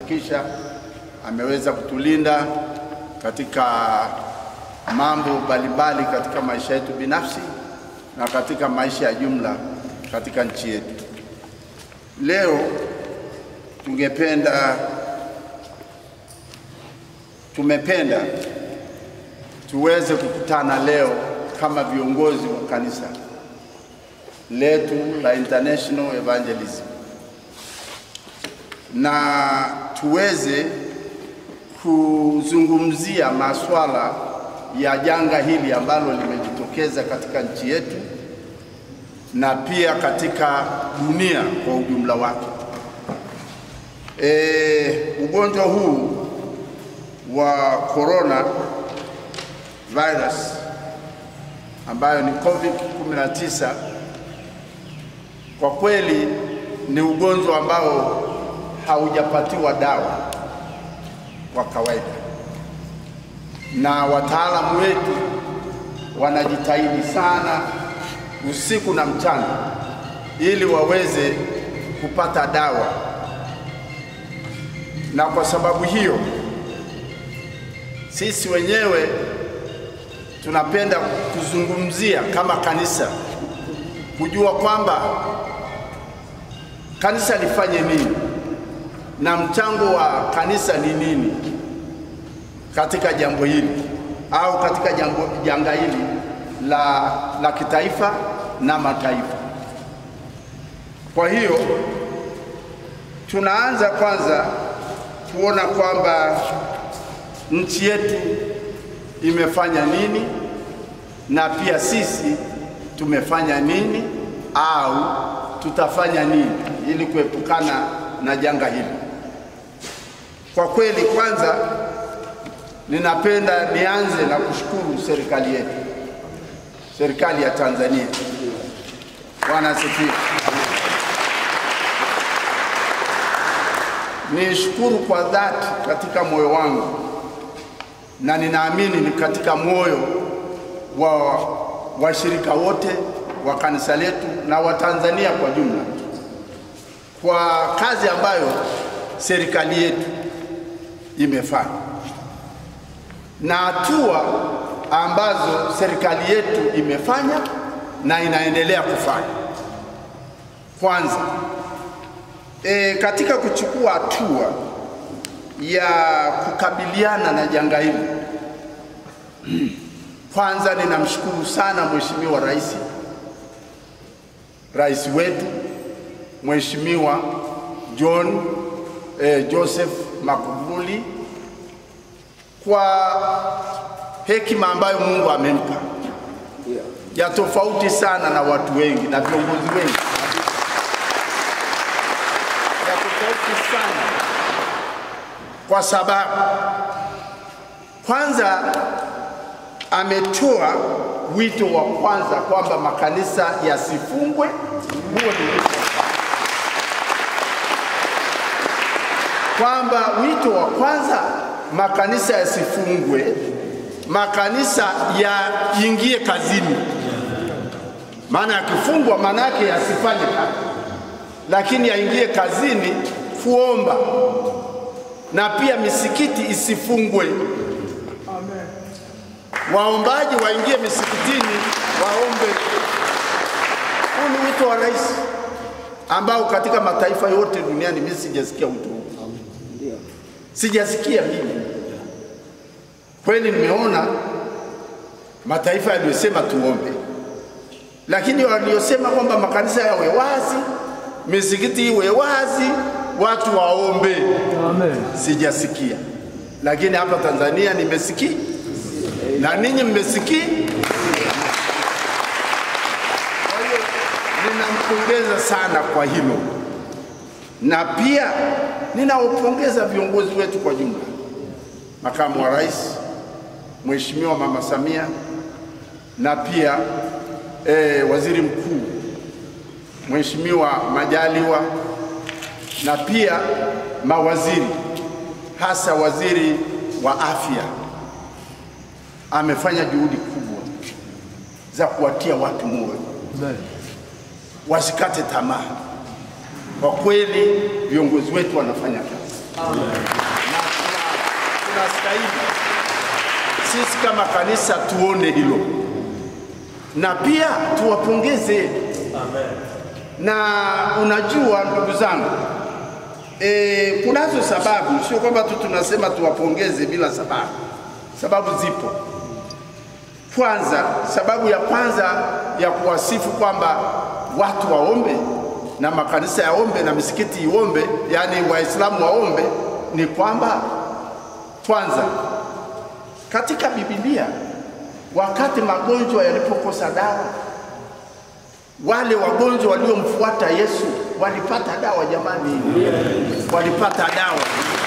kuhakikisha ameweza kutulinda katika mambo mbalimbali katika maisha yetu binafsi na katika maisha ya jumla katika nchi yetu. Leo tungependa tumependa tuweze kukutana leo kama viongozi wa kanisa letu la International Evangelism na tuweze kuzungumzia masuala ya janga hili ambalo limejitokeza katika nchi yetu na pia katika dunia kwa ujumla wake. E, ugonjwa huu wa corona virus ambayo ni COVID-19 kwa kweli ni ugonjwa ambao haujapatiwa dawa kwa kawaida, na wataalamu wetu wanajitahidi sana usiku na mchana ili waweze kupata dawa, na kwa sababu hiyo sisi wenyewe tunapenda kuzungumzia kama kanisa, kujua kwamba kanisa lifanye nini na mchango wa kanisa ni nini katika jambo hili au katika jambo, janga hili la, la kitaifa na mataifa. Kwa hiyo tunaanza kwanza kuona kwamba nchi yetu imefanya nini na pia sisi tumefanya nini au tutafanya nini ili kuepukana na janga hili. Kwa kweli, kwanza ninapenda nianze na kushukuru serikali yetu, serikali ya Tanzania. Bwana asifiwe. Nishukuru kwa dhati katika moyo wangu na ninaamini ni katika moyo wa washirika wote wa kanisa letu na Watanzania kwa jumla kwa kazi ambayo serikali yetu imefanya na hatua ambazo serikali yetu imefanya na inaendelea kufanya. Kwanza e, katika kuchukua hatua ya kukabiliana na janga hili, kwanza ninamshukuru sana Mheshimiwa Rais, rais wetu Mheshimiwa John eh, Joseph Magufuli kwa hekima ambayo Mungu amempa ya tofauti sana na watu wengi na viongozi wengi, ya tofauti sana kwa sababu kwanza ametoa wito wa kwanza kwamba makanisa yasifungwe. Huo ni wito kwamba wito wa kwanza makanisa yasifungwe, makanisa yaingie kazini. Maana yakifungwa, maana yake yasifanye kazi, lakini yaingie kazini kuomba, na pia misikiti isifungwe. Waombaji waingie misikitini waombe. Huu ni wito wa rais ambao katika mataifa yote duniani mimi sijasikia wito huu sijasikia mimi kweli. Nimeona mataifa yaliyosema tuombe, lakini waliosema kwamba makanisa yawe wazi, misikiti iwe wazi, watu waombe, Amen. sijasikia. Lakini hapa Tanzania nimesikia na ninyi mmesikia. Kwa hiyo ninampongeza sana kwa hilo, na pia ninawapongeza viongozi wetu kwa jumla, makamu wa rais Mheshimiwa Mama Samia na pia eh, waziri mkuu Mheshimiwa Majaliwa na pia mawaziri, hasa waziri wa afya amefanya juhudi kubwa za kuwatia watu moyo Amen. wasikate tamaa. Kwa kweli viongozi wetu wanafanya kazi, na tuna- tunastahili sisi kama kanisa tuone hilo na pia tuwapongeze na unajua ndugu zangu e, kunazo sababu, sio kwamba tu tunasema tuwapongeze bila sababu. Sababu zipo. Kwanza, sababu ya kwanza ya kuwasifu kwamba watu waombe na makanisa yaombe na misikiti iombe, yaani Waislamu waombe, ni kwamba kwanza, katika Biblia wakati magonjwa yalipokosa dawa wale wagonjwa waliomfuata Yesu walipata dawa jamani, walipata dawa,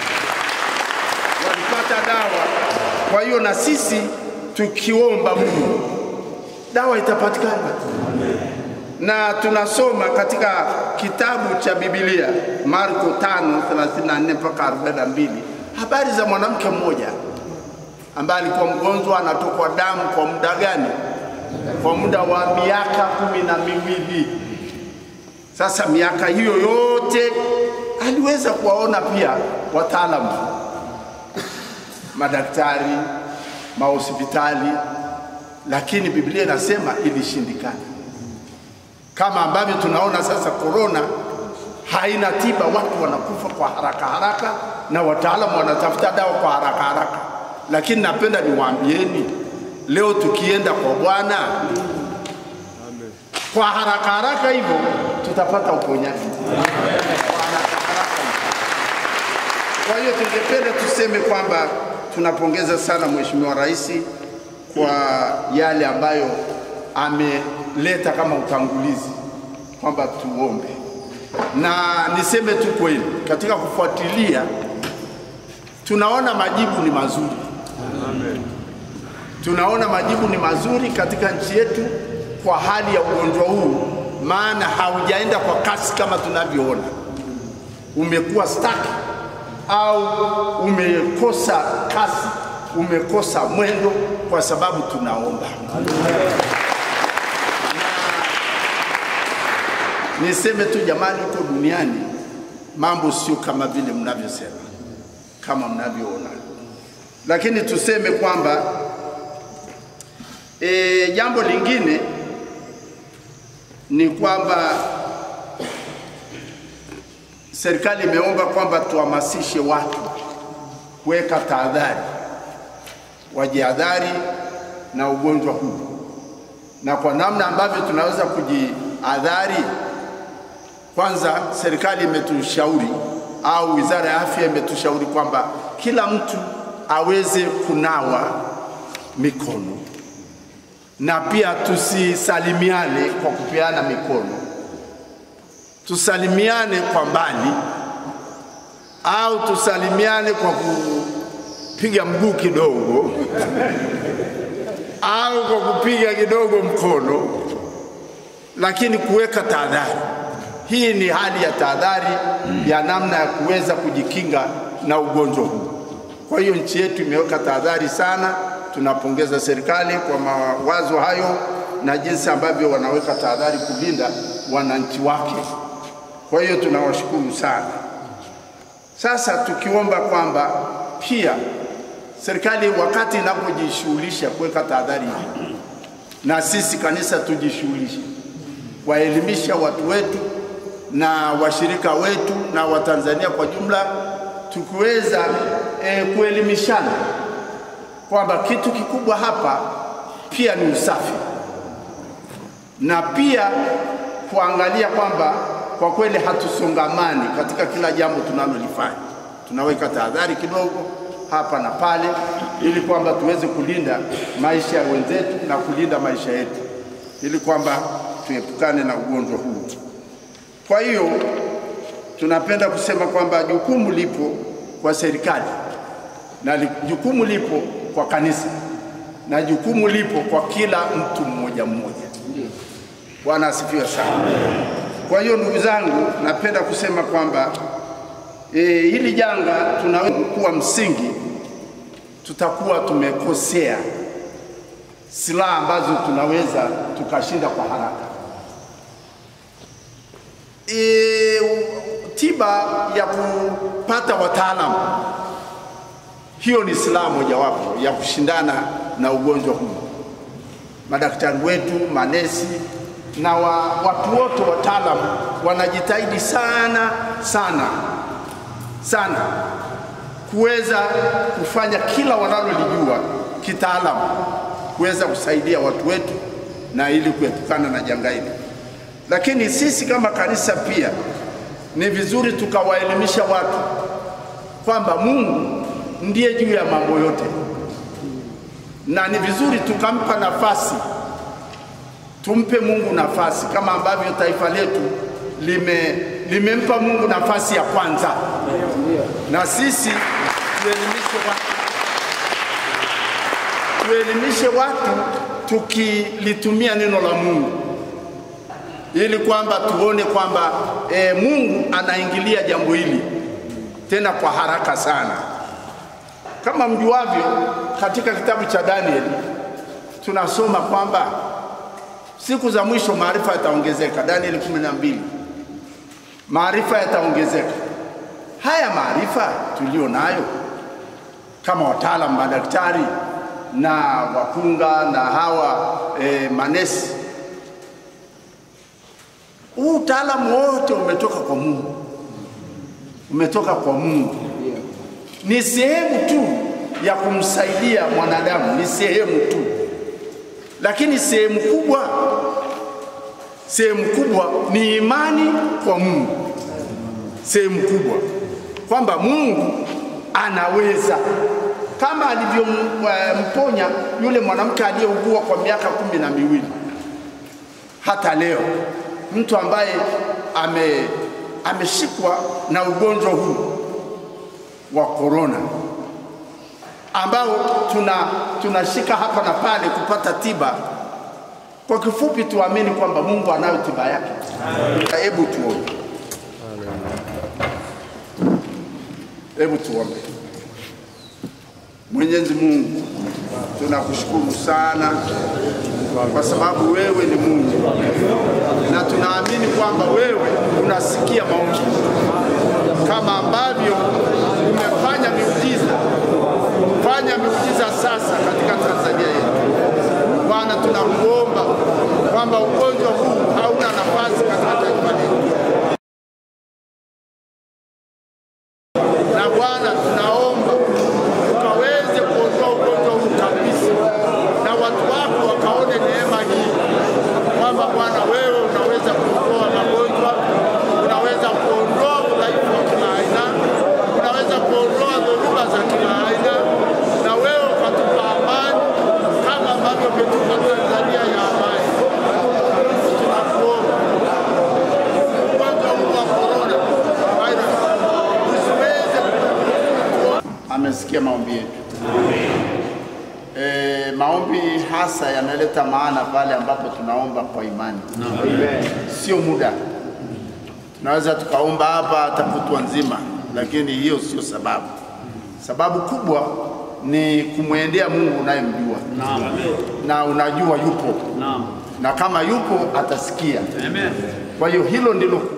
walipata dawa. Kwa hiyo na sisi tukiomba Mungu dawa itapatikana, na tunasoma katika kitabu cha Biblia Marko 5:34 mpaka 42 habari za mwanamke mmoja ambaye alikuwa mgonjwa anatokwa damu kwa muda gani? Kwa muda wa miaka kumi na miwili. Sasa miaka hiyo yote aliweza kuwaona pia wataalamu, madaktari, mahospitali, lakini Biblia inasema ilishindikana, kama ambavyo tunaona sasa korona haina tiba, watu wanakufa kwa haraka haraka na wataalamu wanatafuta dawa kwa haraka haraka. Lakini napenda niwaambieni leo, tukienda kwa Bwana kwa haraka haraka hivyo tutapata uponyaji kwa haraka haraka hivyo. Kwa hiyo tungependa tuseme kwamba tunapongeza sana Mheshimiwa Rais kwa yale ambayo ameleta kama utangulizi kwamba tuombe, na niseme tu kweli, katika kufuatilia tunaona majibu ni mazuri. Tunaona majibu ni mazuri katika nchi yetu kwa hali ya ugonjwa huu, maana haujaenda kwa kasi kama tunavyoona, umekuwa stuck au umekosa kasi, umekosa mwendo, kwa sababu tunaomba. Na niseme tu jamani, huko duniani mambo sio kama vile mnavyosema, kama mnavyoona, lakini tuseme kwamba E, jambo lingine ni kwamba serikali imeomba kwamba tuhamasishe watu kuweka tahadhari, wajihadhari na ugonjwa huu, na kwa namna ambavyo tunaweza kujihadhari. Kwanza, serikali imetushauri au wizara ya afya imetushauri kwamba kila mtu aweze kunawa mikono na pia tusisalimiane kwa kupeana mikono, tusalimiane kwa mbali au tusalimiane kwa kupiga mguu kidogo au kwa kupiga kidogo mkono, lakini kuweka tahadhari. Hii ni hali ya tahadhari ya namna ya kuweza kujikinga na ugonjwa huu. Kwa hiyo nchi yetu imeweka tahadhari sana. Tunapongeza serikali kwa mawazo hayo na jinsi ambavyo wanaweka tahadhari kulinda wananchi wake. Kwa hiyo tunawashukuru sana. Sasa tukiomba kwamba pia serikali wakati inapojishughulisha kuweka tahadhari hii, na sisi kanisa tujishughulishe kuwaelimisha watu wetu na washirika wetu na Watanzania kwa jumla, tukiweza e, kuelimishana kwamba kitu kikubwa hapa pia ni usafi, na pia kuangalia kwamba kwa kweli hatusongamani katika kila jambo tunalolifanya. Tunaweka tahadhari kidogo hapa na pale, ili kwamba tuweze kulinda maisha ya wenzetu na kulinda maisha yetu, ili kwamba tuepukane na ugonjwa huu. Kwa hiyo tunapenda kusema kwamba jukumu lipo kwa serikali na li- jukumu lipo kwa kanisa na jukumu lipo kwa kila mtu mmoja mmoja. Bwana asifiwe sana. Kwa hiyo ndugu zangu, napenda kusema kwamba e, hili janga tunaweza kuwa msingi, tutakuwa tumekosea silaha ambazo tunaweza tukashinda kwa haraka. E, tiba ya kupata wataalamu. Hiyo ni silaha mojawapo ya kushindana na ugonjwa huu. Madaktari wetu, manesi na wa, watu wote wataalamu wanajitahidi sana sana sana kuweza kufanya kila wanalolijua kitaalamu kuweza kusaidia watu wetu na ili kuepukana na janga hili. Lakini sisi kama kanisa pia ni vizuri tukawaelimisha watu kwamba Mungu ndiye juu ya mambo yote, na ni vizuri tukampa nafasi, tumpe Mungu nafasi kama ambavyo taifa letu lime limempa Mungu nafasi ya kwanza, na sisi tuelimishe watu, tuelimishe watu tukilitumia neno la Mungu ili kwamba tuone kwamba e, Mungu anaingilia jambo hili tena kwa haraka sana. Kama mjuavyo, katika kitabu cha Danieli tunasoma kwamba siku za mwisho maarifa yataongezeka. Danieli kumi na mbili, maarifa yataongezeka. Haya maarifa tulio nayo kama wataalamu, madaktari na wakunga na hawa e, manesi huu utaalamu wote umetoka kwa Mungu, umetoka kwa Mungu. Ni sehemu tu ya kumsaidia mwanadamu, ni sehemu tu, lakini sehemu kubwa, sehemu kubwa ni imani kwa Mungu, sehemu kubwa kwamba Mungu anaweza kama alivyomponya yule mwanamke aliyeugua kwa miaka kumi na miwili hata leo mtu ambaye ame, ameshikwa na ugonjwa huu wa korona ambao tuna tunashika hapa na pale kupata tiba. Kwa kifupi, tuamini kwamba Mungu anayo tiba yake. Hebu tuombe, hebu tuombe. Mwenyezi Mungu, tunakushukuru sana kwa sababu wewe ni Mungu na tunaamini kwamba wewe unasikia maombi kama ambavyo umefanya miujiza. Fanya miujiza sasa katika Tanzania yetu Bwana, tunakuomba kwamba ugonjwa huu hauna nafasi katika taifa letu, na Bwana tunaomba ukaweze kuondoa ugonjwa huu kabisa, na watu wako wakaone neema hii kwamba Bwana wewe unaweza kuondoa magonjwa, unaweza kuondoa udhaifu wa kila aina, unaweza kuondoa dhoruba za kila aina, na wewe ukatupa amani kama ambavyo umetupa Tanzania ya amani. Tunakuomba ugonjwa huu wa corona virus usiweze amesikia maombi yetu. E, maombi hasa yanaleta maana pale ambapo tunaomba kwa imani, sio muda. Tunaweza tukaomba hapa hata kutwa nzima, lakini hiyo sio sababu. Sababu kubwa ni kumwendea Mungu unayemjua na unajua yupo, na kama yupo atasikia. Kwa hiyo hilo ndilo